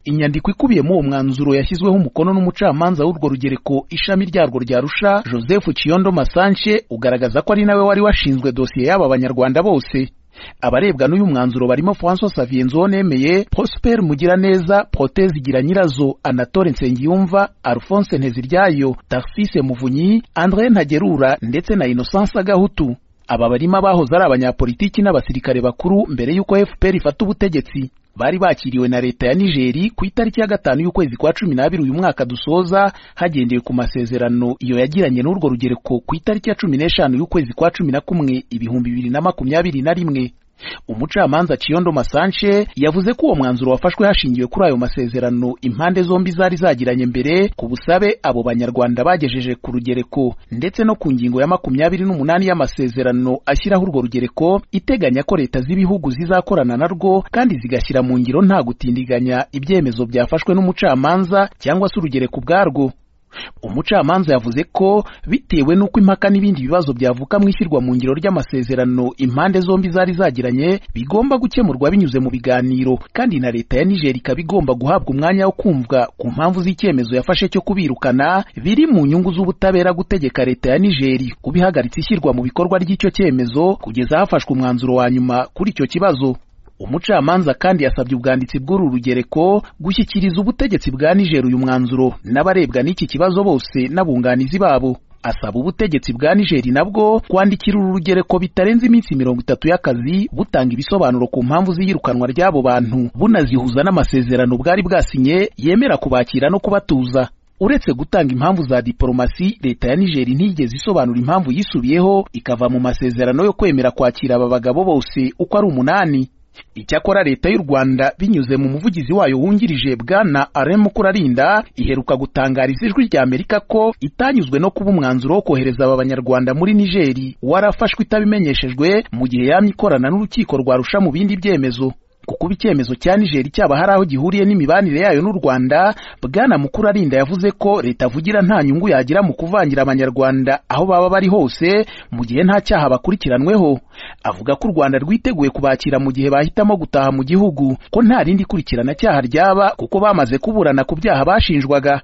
inyandiko ikubiyemo uwo mwanzuro yashyizweho umukono n'umucamanza w'urwo rugereko ishami ryarwo rya Arusha Joseph Kiyondo Masanche ugaragaza ko ari nawe wari washinzwe dosiye y'aba banyarwanda bose abarebwa n'uyu mwanzuro barimo François Xavier Nzonemeye Prosper Mugiraneza Protez Igira Nyirazo Anatole Nsengiyumva Alphonse Nteziryayo Tarcisse Muvunyi André Ntagerura ndetse na Innocence Gahutu aba barimo abahoze ari abanyapolitiki n'abasirikare bakuru mbere y'uko FPR ifata ubutegetsi bari bakiriwe na leta ya Nigeri ku itariki ya gatanu y'ukwezi kwa cumi n'abiri uyu mwaka dusoza hagendewe ku masezerano iyo yagiranye n'urwo rugereko ku itariki ya cumi n'eshanu y'ukwezi kwa cumi na kumwe ibihumbi bibiri na makumyabiri na rimwe umucamanza Kiyondo Masanche yavuze ko uwo mwanzuro wafashwe hashingiwe kuri ayo masezerano impande zombi zari zagiranye mbere ku busabe abo banyarwanda bagejeje ku rugereko ndetse no ku ngingo ya makumyabiri n'umunani y'amasezerano ashyiraho urwo rugereko iteganya ko leta z'ibihugu zizakorana narwo kandi zigashyira mu ngiro nta gutindiganya ibyemezo byafashwe n'umucamanza cyangwa se urugereko ubwarwo umucamanza yavuze ko bitewe n'uko impaka n'ibindi bibazo byavuka mu ishyirwa mu ngiro ry'amasezerano impande zombi zari zagiranye bigomba gukemurwa binyuze mu biganiro kandi na leta ya Niger ikaba igomba guhabwa umwanya wo kumvwa ku mpamvu z'icyemezo yafashe cyo kubirukana biri mu nyungu z'ubutabera gutegeka leta ya Niger kubihagaritsa ishyirwa mu bikorwa ry'icyo cyemezo kugeza hafashwe umwanzuro wa nyuma kuri icyo kibazo umucamanza kandi yasabye ubwanditsi bw'uru rugereko gushyikiriza ubutegetsi bwa Niger uyu mwanzuro n'abarebwa n'iki kibazo bose n'abunganizi babo asaba ubutegetsi bwa Niger nabwo kwandikira uru rugereko bitarenze iminsi mirongo itatu y'akazi butanga ibisobanuro ku mpamvu z'iyirukanwa ry'abo bantu bunazihuza n'amasezerano bwari bwasinye yemera kubakira no kubatuza uretse gutanga impamvu za diporomasi leta ya Niger ntigeze isobanura impamvu yisubiyeho ikava mu masezerano yo kwemera kwakira aba bagabo bose uko ari umunani icyakora leta y'u rwanda binyuze mu muvugizi wayo wungirije bwana alain mukurarinda iheruka gutangariza ijwi rya amerika ko itanyuzwe no kuba umwanzuro wo kohereza aba banyarwanda muri nigeri warafashwe itabimenyeshejwe mu gihe yamye ikorana n'urukiko rwarusha mu bindi byemezo kukuba icyemezo cya nigeri cyaba hari aho gihuriye n'imibanire yayo n'u rwanda bwana mukurarinda yavuze ko leta avugira nta nyungu yagira mu kuvangira abanyarwanda aho baba bari hose mu gihe nta cyaha bakurikiranweho avuga ko u rwanda rwiteguye kubakira mu gihe bahitamo gutaha mu gihugu ko nta rindi kurikirana cyaha ryaba kuko bamaze kuburana ku byaha bashinjwaga